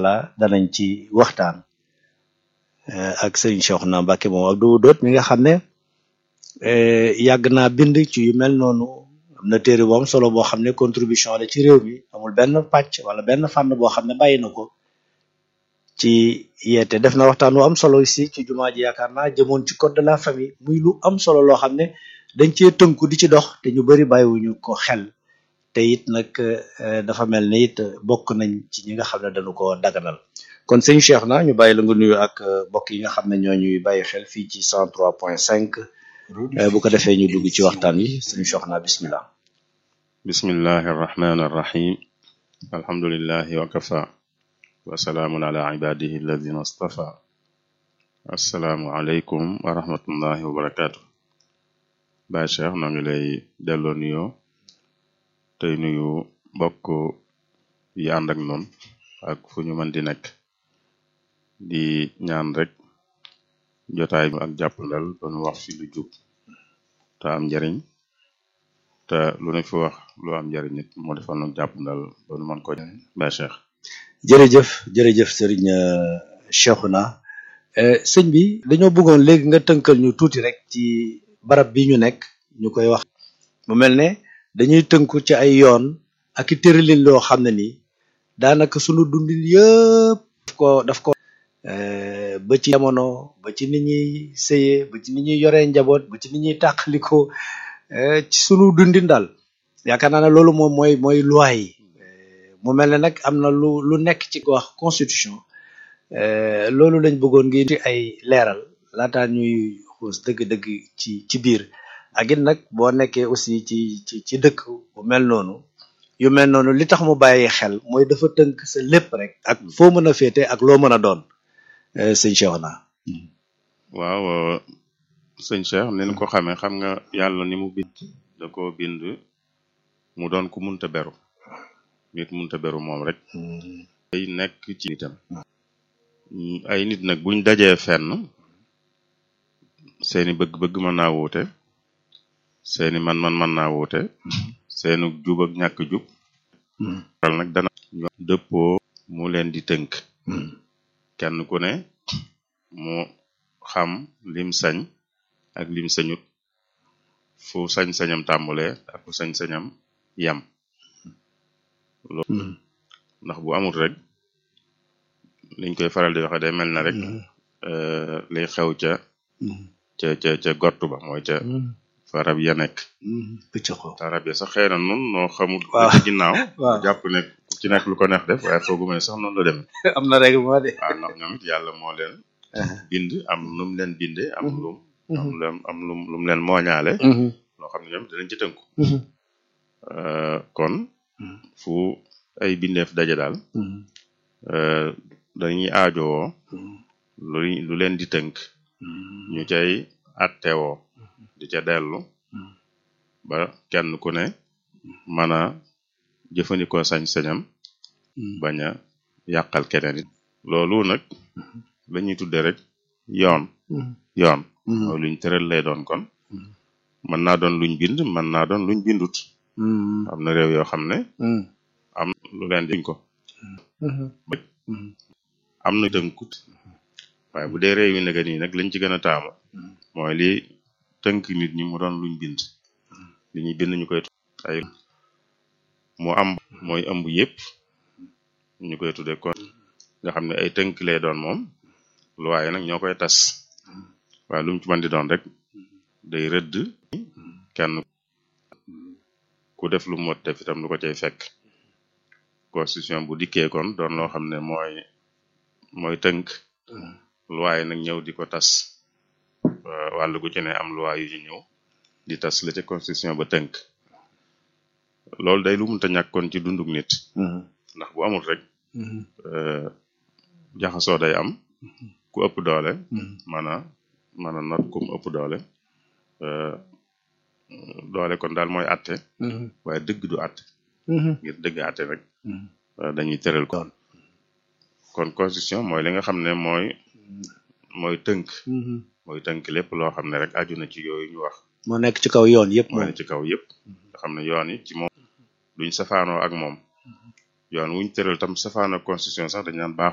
allah danañ ci waxtaan ak sëriñ Cheikhouna Mbacké moom ak du doot mi nga xam ne yàgg naa bind ci yu mel noonu am na téere bu am solo boo xam ne contribution la ci réew mi amul benn pàcc wala benn fànn boo xam ne bàyyi na ko ci yeete def na waxtaan wu am solo aussi ci jumaa ji yaakaar naa jëmoon ci code de la famille muy lu am solo loo xam ne dañ cee tënku di ci dox te ñu bari bàyyiwuñu ko xel te it nag dafa mel ne it bokk nañ ci ñi nga xam ne dañu ko daganal kon sëñ Cheikh na ñu bàyyi la nga nuyu ak mbokk yi nga xam ne ñoo ñuy bàyyi xel fii ci cent trois point cinq bu ko defee ñu dugg ci waxtaan wi sëñ Cheikh na bismillah bismillahi arrahmani arrahim alhamdulillahi wa kafa wa salaamun ala ibadihi alladina astafa assalaamu aleykum wa rahmatullahi wa barakatu Baay Cheikh noo ngi lay delloo nuyoo tey nuyu mbokk yi ànd ak noonu ak fu ñu mën di nekk di ñaan rek jotaay bi ak jàppandal doon wax fi lu jub te am njariñ te lu ne fi wax lu am njariñ nit moo defal nag jàppandal doon mën ko Baay Cheikh jërëjëf jërëjëf sëriñ Cheikhouna sëñ bi dañoo bëggoon léegi nga tënkal ñu tuuti rek ci barab bi ñu nekk ñu koy wax mu mel ne dañuy tënku ci ay yoon ak i tëralin loo xam ne nii daanaka sunu dundin yëpp daf ko daf ko ba ci jamono ba ci nit ñuy sëyee ba ci nit ñuy yoree njaboot ba ci nit ñuy tàqaliko ci sunu dundin daal yaakaar naa ne loolu moom mooy mooy loi yi mu mel ne nag am na lu lu nekk ci wax constitution loolu lañ bëggoon ngi ci ay leeral laataa ñuy xuus dëgg-dëgg ci ci biir ak it nag boo nekkee aussi ci ci ci dëkk bu mel noonu yu mel noonu li tax mu bàyyi xel mooy dafa tënk sa lépp rek ak foo mën a féete ak loo mën a doon sëñ Cheikhouna waaw sëñ Cheikh ni ñu ko xamee xam nga yàlla ni mu bind da ko bind mu doon ku munta beru nit munta beru moom rek ay nekk ci nitam ay nit nag buñ dajee fenn seeni bëgg-bëgg mën naa wuute seeni man-man mën naa wuute seenu jub ak ñàkk jub waral nag dana dëppoo mu leen di tënk kenn ku ne mu xam lim sañ ak lim sañut fu sañ-sañam tàmbulee ak fu sañ-sañam yam loolu ndax bu amul rek liñ koy faral di waxe day mel na rek liy xew ca ca ca ca gott ba mooy ca fa rab ya nekk pëcc ko te rab ya sax xëy na nun noo xamul waaw ci ginnaaw waaw jàpp ne ku ci nekk lu ko neex def waaye foogu ne sax noonu la dem am na règlement de waaw ndax ñoom it yàlla moo leen bind am nu mu leen bindee am lum am lum am lum lu mu leen mooñaale loo xam ne ñoom dinañ ci tënku Euh, kon fu ay bindeef daje daal euh, dañuy aajowoo lu lu leen di tënk ñu cay attewoo di ca dellu ba kenn ku ne mën a jëfandikoo sañ-sañam bañ a yàqal keneen it loolu nag lañuy tudde rek yoon yoon mooy luñ tëral lay doon kon mën naa doon luñ bind mën naa doon luñ bindut am na réew yoo xam ne am lu leen diñ ko am na tënkut waaye bu dee réew yi nega nii nag lañ ci gën a taamu mooy li tënk nit ñi mu doon luñ bind li ñuy bind ñu koy ay mu am mooy ëmb yépp ñu koy tudde kon nga xam ne ay tënk lay doon moom lu waaye nag ñoo koy tas waaye lu mu ci mën di doon rek day rëdd kenn ku def lu mot def itam lu ko cay fekk constitution bu dikkee kon doon loo xam ne mooy mooy tënk loi yi nag ñëw di ko tas wàll gu ci ne am loi yu ñu ñëw di tas la ca constitution ba tënk loolu day lu munta ñàkk kon ci dunduk nit ndax bu amul rek jaxasoo day am ku ëpp doole mana mana not kum ëpp doole doole kon daal mooy atte waaye dëgg du atte ngir dëgg atte rek dañuy tëral ko kon constitution mooy li nga xam ne mooy mooy tënk mooy tënk lépp loo xam ne rek aju na ci yooyu ñu wax moo nekk ci kaw yoon yëpp mooy moom ne ci kaw yëpp nga xam ne yoon yi ci moom duñ safaanoo ak moom yoon wuñ tëral tam safaanoo constitution sax dañ naan baax